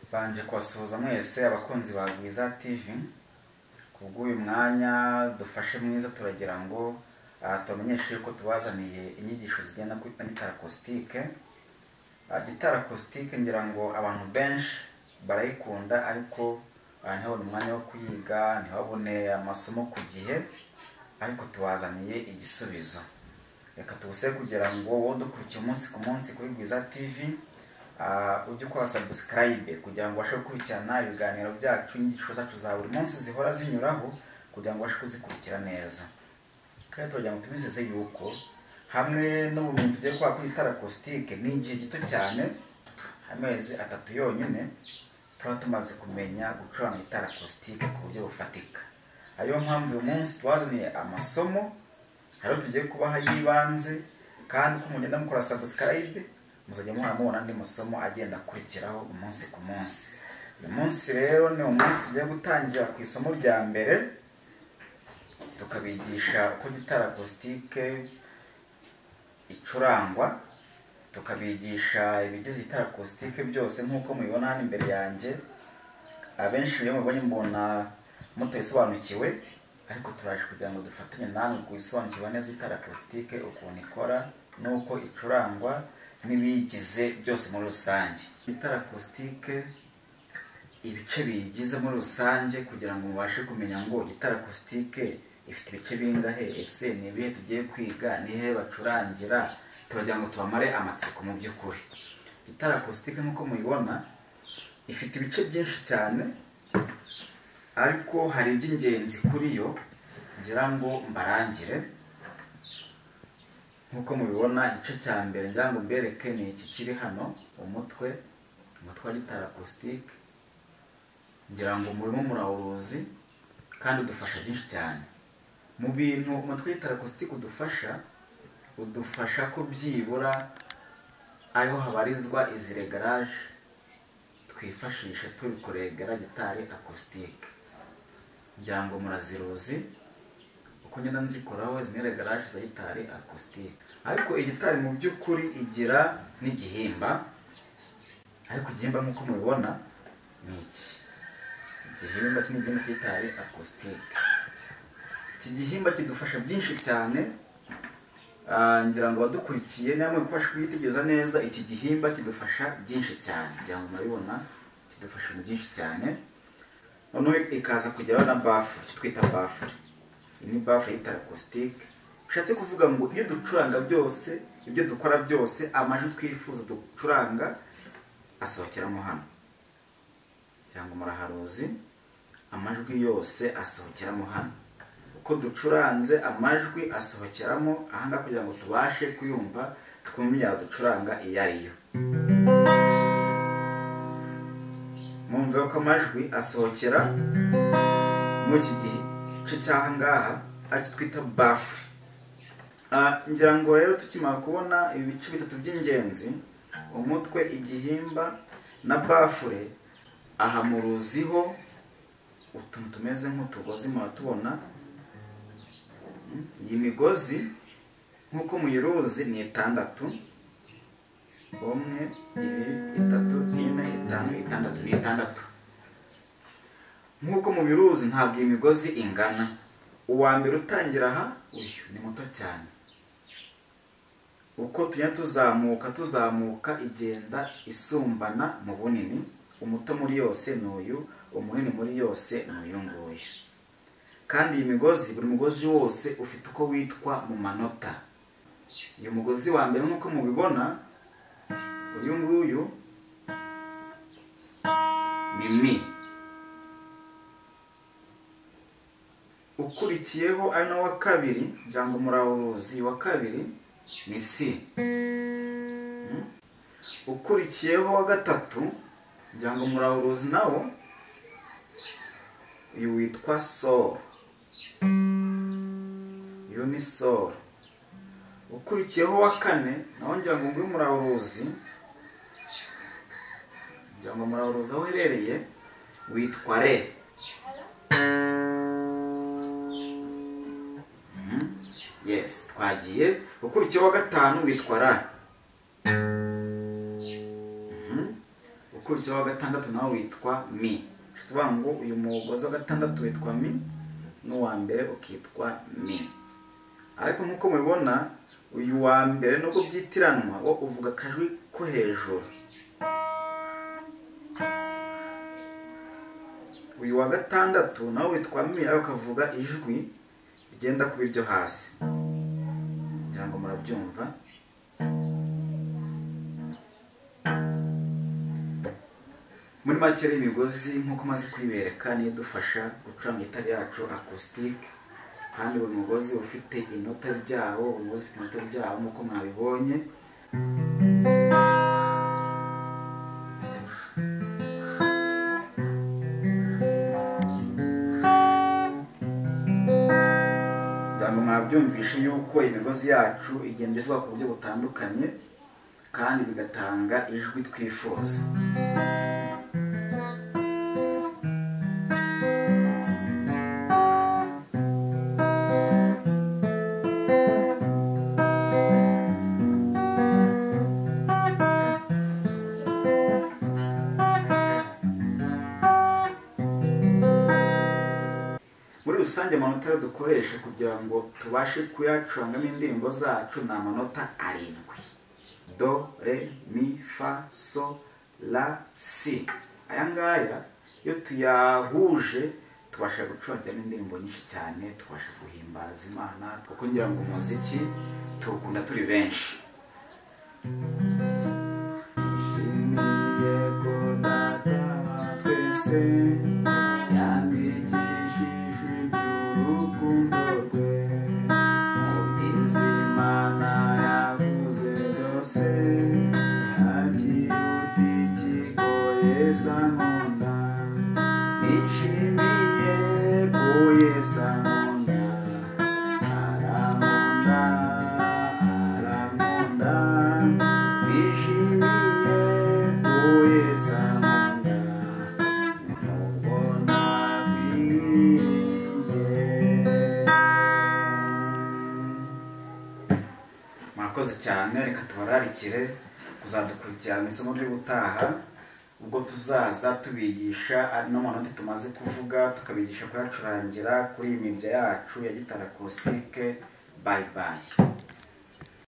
Mbanje kubasuhuza mwese abakunzi ba Gwiza TV ku bw'uyu mwanya dufashe mwiza turagira ngo ah, tubamenyeshe yuko tubazaniye inyigisho zijyana kuri gitari akusitike gitari akusitike ngira ngo abantu benshi barayikunda ariko ah, ntibabone umwanya wo kuyiga ntibabone amasomo ku gihe ariko tubazaniye igisubizo reka tubuse kugira ngo wowe udukurikiye umunsi ku munsi kuri Gwiza TV ah, ujye ukora subscribe kugira ngo ubashe gukurikirana ibiganiro byacu inyigisho zacu za buri munsi zihora zinyuraho kugira ngo ubashe kuzikurikira neza kandi turagira ngo tubizeze yuko hamwe n'ubumenyi tugiye kuba kuri itara kositike ni igihe gito cyane amezi atatu yonyine tuba tumaze kumenya gucuranga itara kositike ku buryo bufatika ariyo mpamvu uyu munsi twazaniye amasomo hari ayo tugiye kubaha y'ibanze kandi uko mugenda mukora sabusikarayibe muzajya muhora mubona andi masomo agenda akurikiraho umunsi ku munsi uyu munsi rero ni umunsi tugiye gutangira ku isomo rya mbere tukabigisha uko gitara akusitike icurangwa tukabigisha ibigize gitara akusitike byose nk'uko mubibona hano imbere yanjye abenshi iyo mubonye mbona mutabisobanukiwe ariko turaje kugira ngo dufatanye namwe gusobanukirwa neza itara akusitike ukuntu ikora n'uko icurangwa n'ibiyigize byose muri rusange itara akusitike ibice biyigize muri rusange kugira ngo mubashe kumenya ngo gitara akusitike ifite ibice bingahe ese ni ibihe tugiye kwiga ni hehe bacurangira turagira ngo tubamare amatsiko mu by'ukuri gitara akusitike nk'uko mubibona ifite ibice byinshi cyane ariko hari iby'ingenzi kuri yo ngira ngo mbarangire nk'uko mubibona igice cya mbere ngira ngo mbereke ni iki kiri hano umutwe umutwe wa gitari akusitike ngira ngo murimo murawuruzi kandi udufasha byinshi cyane mu bintu umutwe wa gitari akusitike udufasha udufasha ko byibura ariho habarizwa izi regaraje twifashisha turi kuregera gitari akusitike ngira ngo muraziruzi uko ngenda nzikoraho zimwe regaraje za gitari akusitike ariko iyi gitari mu by'ukuri igira n'igihimba ariko igihimba nk'uko mubibona ni iki igihimba kimwe gihimba cy'igitari akusitike iki gihimba kidufasha byinshi cyane Ah, ngira ngo abadukurikiye namwe kubasha kuyitegereza neza iki gihimba kidufasha byinshi cyane kugira ngo murabibona kidufasha mu byinshi cyane noneho ikaza kugeraho na bafure icyo twita bafure iyi ni bafure y'itara akusitike bishatse kuvuga ngo ibyo ducuranga byose ibyo dukora byose amajwi twifuza ducuranga asohokeramo hano kugira ngo muraharuzi amajwi yose asohokeramo hano uko ducuranze amajwi asohokeramo ahangaha kugira ngo tubashe kuyumva twumva ducuranga iyo ari yo mwumve ko amajwi asohokera muri iki gice cy'ahangaha aricyo twita bafure ngira ngo rero tukimara kubona ibice bitatu by'ingenzi umutwe igihimba na bafure aha muruziho utuntu tumeze nk'utugozi muratubona iyi migozi nk'uko muyiruzi ni itandatu umwe ibiri itatu ine itanu itandatu ni itandatu nk'uko mubiruzi ntabwo iyi migozi ingana uwa mbere utangira aha uyu ni muto cyane uko tujya tuzamuka tuzamuka igenda isumbana mu bunini umuto muri yose ni uyu umunini muri yose ni uyu nguyu kandi iyi migozi buri mugozi wose ufite uko witwa mu manota uyu mugozi wa mbere nk'uko mubibona uyu nguyu ni mi ukurikiyeho ari nawo wa kabiri ngira ngo murawuruzi wa kabiri ni si Hmm? ukurikiyeho wa gatatu ngira ngo murawuruzi nawo uyu witwa soro uyu ni soro ukurikiyeho wa kane nawe ngira ngo nguyu murawuruzi ngira ngo murawuruzi aho uherereye witwa re Mhm. yesi twagiye ukurikiyeho wa gatanu witwa ra Mhm. ukurikiyeho wa gatandatu nawo witwa mi bishatse kuvuga ngo uyu mugozi wa gatandatu witwa mi n'uwa mbere ukitwa mi ariko nk'uko mubibona uyu wa mbere nubwo byitiranwa wo uvuga akajwi ko hejuru uyu wa gatandatu nawe witwa mi ariko akavuga ijwi rigenda kuba iryo hasi ngira ngo murabyumva muri make rero imigozi nk'uko umaze kuyibereka niyo idufasha gucuranga itara yacu akusitike kandi buri mugozi ufite inota ryawo umugozi ufite inota ryawo nk'uko mwabibonye kugira ngo mwabyumvishe yuko imigozi yacu igenda ivuga ku buryo butandukanye kandi bigatanga ijwi twifuza muri rusange amanota rero dukoresha kugira ngo tubashe kuyacurangamo indirimbo zacu ni amanota arindwi do re mi fa so la si aya ngaya iyo tuyahuje tubasha gucurangiramo indirimbo nyinshi cyane tubasha guhimbaza imana kuko ngira ngo umuziki tuwukunda turi benshi Nishimiye ko data wa twese yandikishije iby'urukundo rwe. Mu byiza Imana yavuze byose, nta kiruta ikigoye sa nkunda. Nishimiye ko Yesu ankunda, arankunda, arankunda. Nishimiye ko Yesu ankunda. murakoze cyane reka tubararikire kuzadukurikirana isomo ryo gutaha ubwo tuzaza tubigisha ari n'amanota tumaze kuvuga tukabigisha kuyacurangira kuri iyi mirya yacu ya gitara kositike bayi bayi